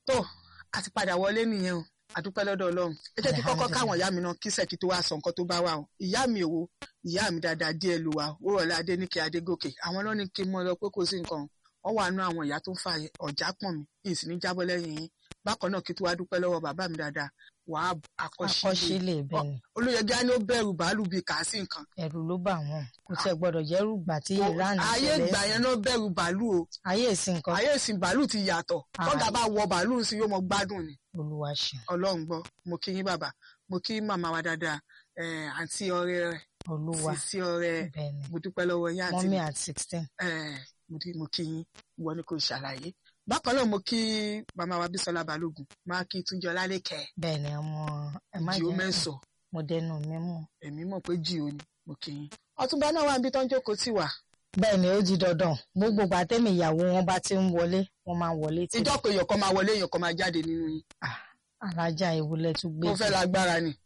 tó a ti padà wọlé nìyẹn o àdúpẹ́ lọ́dọ̀ ọlọ́run ẹ jẹ́ kí kọ́kọ́ káwọn ìyá mi náà kí sẹ́kì tó wá sọ nǹkan tó bá wà o ìyá mi òwò ìyá mi dáadáa díẹ̀ ló wà ó rọ̀lẹ́ adéníkẹ́ adégòkè àwọn ló ní kí n mọ lọ pé kò sí nǹkan wọ́n wà nú àwọn ìyá tó ń fa ọ̀já pọ̀n mi ìsìn ní jábọ́ lẹ́yìn yín bákan náà kí tó wá dúpẹ́ lọ́wọ́ bàbá mi dáadáa wàá àkọsílẹ̀ àkọsílẹ̀ bẹ́ẹ̀ ni olóyègá ni ó bẹ̀rù bàálù bíi kà á sí nǹkan ẹ̀rù ló bà wọ́n kò tiẹ̀ gbọ́dọ̀ jẹ́rù gbà tí Iran ayé ṣẹlẹ̀ ìgbà yẹn náà bẹ̀rù bàálù o ayé ìsìn nǹkan ayé ìsìn bàálù ti yàtọ̀ Ah. tọ́gà bá wọ bàálù sí yóò mọ gbádùn ni olúwa ṣe ọlọ́run gbọ́ mo kí yín bàbá mo kí màmá wa dáadáa eh, àǹtí ọ̀rẹ́ rẹ̀ olúwa sísí ọ̀rẹ́ bẹ́ẹ̀ ni mo dúpẹ́ lọ́wọ́ yín àǹtí mọ́mí at sixteen eh, mo dí- mo kí yín ìwọ ni kò ṣàlàyé bákan náà mo kí màmá wa bísọ́lá balógun máa kí túnjọ lálẹ́kẹ́ bẹ́ẹ̀ ni ọmọ ẹ má jìó jẹ́ mẹ́sọ̀ mo dẹnu mi mú èmi mọ̀ pé jìó ni mo kí yín ọ̀túnba náà wà níbi tó ń jókòó tì wá bẹ́ẹ̀ ni ó di dandan gbogbo gbàtẹ́mi ìyàwó wọn bá ti ń wọlé wọn máa wọlé tí ìjọ pé èèyàn kan máa wọlé èèyàn kan máa jáde nínú yín alájà ìwúlẹ̀ tún gbé mo fẹ́ lágbára ni.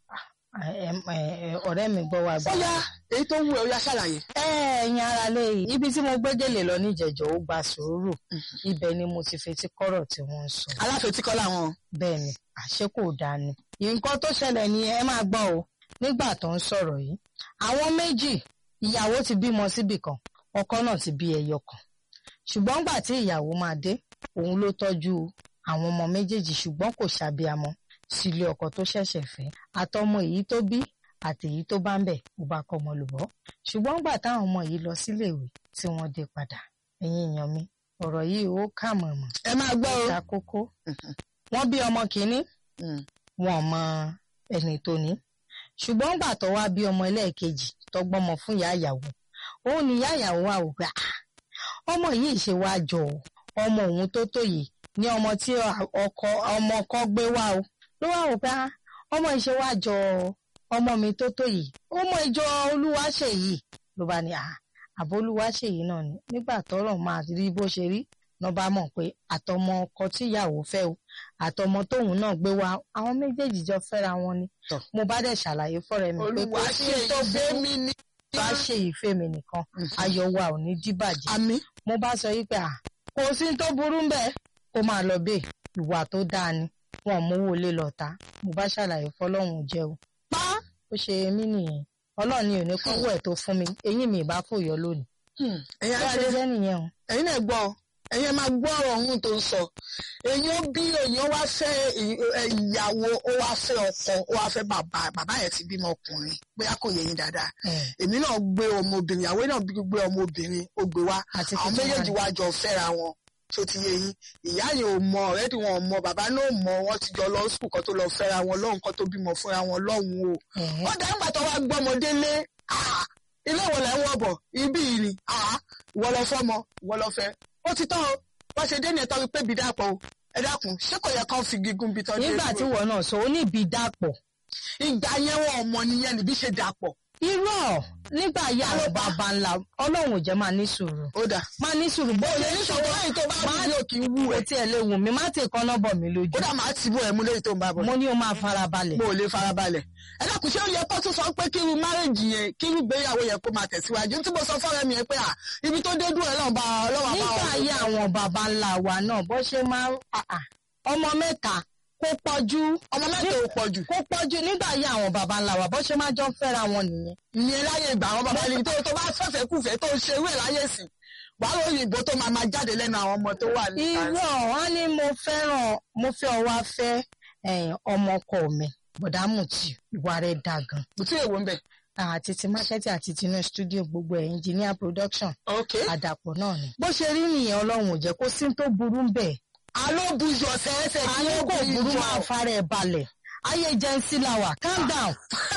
ẹ- ẹ- ẹ- ọ̀rẹ́ mi gbọ́ wa gbà. ó yá èyí tó wù ẹ́ ó yá ṣàlàyé. ẹ ẹ̀yin ara lè ibi tí mo gbégélé lọ níjẹ̀jọ́ ó gba sùúrù ibẹ̀ ni mo ti fetí kọ́rọ̀ tí wọ́n ń sọ aláfetíkọ́ làwọn bẹ́ẹ̀ ni àṣé kò dáa ni. nǹkan tó ṣẹlẹ̀ ni ẹ máa gbọ́ o nígbà tó ń sọ̀rọ̀ yìí àwọn méjì ìyàwó ti bímọ síbì kan ọkọ náà ti bí ẹyọ kan ṣùgbọ́n gbà tí ìyàwó máa dé òun ló tọ́jú àwọn ọmọ méjèèjì ṣùgbọ́n kò ṣàbíamọ sílé ọkọ tó ṣẹ̀ṣẹ̀ fẹ́ àtọmọ èyí tó bí àti èyí tó bá ń bẹ̀ ó bá kọ́ ọmọ lùbọ́ ṣùgbọ́n gbà táwọn ọmọ yìí lọ síléèwé tí wọ́n dé padà ẹ̀yin èèyàn mi ọ̀rọ̀ yìí ó kà mọ̀mọ́ ẹ máa gbọ́ o. ta kókó wọ́n bí ọmọ kìíní Mm. wọn mọ ẹni tó ní ṣùgbọ́n gbà tó wá bí ọmọ ẹlẹ́ẹ̀kejì tó gbọ́mọ fún ìyá ìyàwó òun ni ìyá ìyàwó wà wò pé "Ah, ọmọ yìí ṣe wá jọ o, ọmọ òun tó tó yìí ní ọmọ tí ọkọ ọmọ ọkọ gbé wá o ló wà wò pé "Ah, ọmọ yìí ṣe wá jọ ọmọ mi tó tó yìí ọmọ ìjọ Olúwaṣèyí ló bá ní "Ah, àbó Olúwaṣèyí náà ni nígbà tọ́rọ̀ máa rí bó ṣe rí náà bá mọ̀ pé àtọmọ ọkọ tí ìyàwó fẹ́ o àtọmọ tóun náà gbé wá àwọn méjèèjì jọ fẹ́ra wọn ni Tọ́. mo bá dẹ̀ ṣàlàyé fọ́rẹ́ mi pé kò sí tó burú mi ní. bá ṣe ìfẹ́ mi nìkan ayọ̀ wa ò ní díbàjẹ́ àmì mo bá sọ yí pé à kò sí tó burú bẹ́ẹ̀ kó máa lọ bẹ́ẹ̀ ìwà tó dáa ni wọn ò mówó lé lọ ta mo bá ṣàlàyé fọlọ́run jẹ́ o pa. ó ṣe mí nìyẹn ọlọ́run ni ò ní kọ́wọ́ ẹ̀ tó fún mi eyín mi ìbá fòyọ lónìí ẹ̀yin bá a ṣe àṣẹ jẹ́ nìyẹn o ẹ̀yin náà gbọ́ ọ. ẹ̀yin máa gbọ́ ọ̀rọ̀ ọ̀hún tó ń sọ èyàn bí èyàn wá fẹ́ ì- ẹ, ìyàwó ó wá fẹ́ ọkọ ó wá fẹ́ bàbá bàbá yẹn ti bímọ ọkùnrin bóyá kò yẹ yín dáadáa Ẹ̀, èmi náà gbé ọmọbìnrin ìyàwó náà bí gbé ọmọbìnrin ó gbé wá àti àwọn tuntun méjèèjì wa wá jọ fẹ́ra wọn tó ti yé yín ìyá yẹn ò mọ ọ̀rẹ́dì wọn ò mọ bàbá náà ò mọ wọn ti jọ lọ sùkúl kan tó lọ fẹ́ra wọn lọ́hùn kan tó bímọ fúnra wọn lọ́hùn o ni. Ẹ̀hẹ́. ó dá nígbà tó wá gbọ́mọdé lé ah, ilé ìwọ lẹ́ ń wọ̀ bọ̀ ibí yìí ni ah, ìwọ lọ fọ́mọ ìwọ lọ fẹ́ ó ti tán o wọ́n ṣe dé ní ẹ̀tọ́ wípé bí dàpọ̀ o ẹ dákun ṣé kò yẹ kán fi gígùn bí tọ́jú nígbà tí wọn náà sọ ó ní ìbí dàpọ̀ ìgbà yẹn wọn ò mọ nìyẹn níbi ṣe dàpọ̀ irọ́ nígbà yà Ta ló àwọn bá? bàbá ńlá ọlọ́run ò jẹ́ máa ní sùúrù ó dà máa ní sùúrù bó ó lè ṣe ní ní sọ̀rọ̀ sọ̀rọ̀ lẹ́yìn tó bá máa rí òkè wú kò ẹ̀ tiẹ̀ lè wù mí má tè kán náà bọ̀ mí lójú ó dà máa ti bú ẹ̀ mú lẹ́yìn tó ń bá bọ̀ mo ní o máa fara balẹ̀ mo ò lè farabalẹ̀ ẹ dákun ṣé ó yẹ kó tún sọ pé kírú márèjì yẹn kírú gbéyàwó yẹn kó máa tẹ̀síwájú tí mo sọ fọ́rẹ́ mi yẹn pé à ibi tó dé dúró ẹ̀ lọ́wọ́ bá ọlọ́wọ́ bá nígbà ayé àwọn bàbá ńlá wa náà bó ṣe máa ń ah, ah, ọmọ mẹ́ta kó pọ̀jù ọmọ mẹ́ta ò pọ̀ jù kó pọ̀jù nígbà ayé àwọn bàbá ńlá wa bó ṣe máa jọ ń fẹ́ra wọn nìyẹn ìyẹn láyé ìgbà àwọn bàbá yìí tó tó bá fẹ́fẹ́ kúfẹ́ tó ṣe ewé láyé sí wàá lórí ìbò tó máa máa jáde lẹ́nu àwọn ọmọ tó wà ní irọ́ wọn ní mo fẹ́ràn mo fẹ́ ọ wá fẹ́ eh, ọmọ ọkọ mi bọ̀dámùtì ìwà rẹ̀ dà gan kò tí èwo ń bẹ̀. àti ti marketing àti ti inú studio gbogbo ẹ̀ engineer production ok àdàpọ̀ náà ni. bó ṣe rí nìyẹn ọlọ́run ò jẹ́ kó sí tó burú ń bẹ̀. alo bujọ sẹ́sẹ̀ kí ayé ó kò burú bujọ. máa fara ẹ̀ balẹ̀ ayé jẹ́nsí la wà calm down.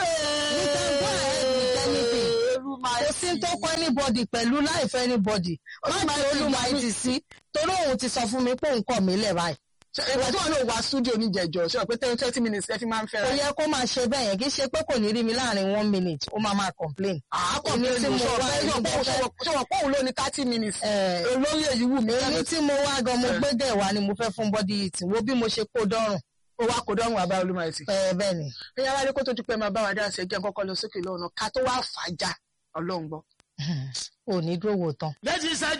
You can go ahead with anything. kò sí tó kọ́ anybody pẹ̀lú láìfẹ́ anybody má máa ti ti olúmọ gbà ti sí torí òun ti sọ fún mi pé òun kọ̀ mí lẹ̀ báyìí. ìgbà tí wọn náà wá studio níjẹjọ ṣe pé ten thirty minutes ẹ fi máa ń kò fẹ́ra. yẹ kó máa ṣe bẹ́ẹ̀ yẹn kì í ṣe pé kò ní rí mi láàrin one minute ó máa máa complain. àákọ̀ èmi mi tí tí mo mo wá wá èmi tó fẹ́- ṣọwọ́ pọ́ùn ló ní thirty minutes. Eh, olórí èyí wù mí. èmi tí mo wá gan mo Eh. gbé dẹ̀ wá ni mo fẹ́ fún body heat wo bí mo ṣe kó dọ́rùn. ó wá kó dọ́rùn àbá olúmọ ẹ̀sìn. Eh, bẹ́ẹ̀ ni ẹ̀yà wálé kó tó ti pẹ́ máa bá wa dá ṣe jẹ́ kọ́kọ́ lọ sókè lọ́nà ká tó wá fàájà ọlọ́run gbọ́. ò ní dúró wò tán. méjì ṣẹ́jú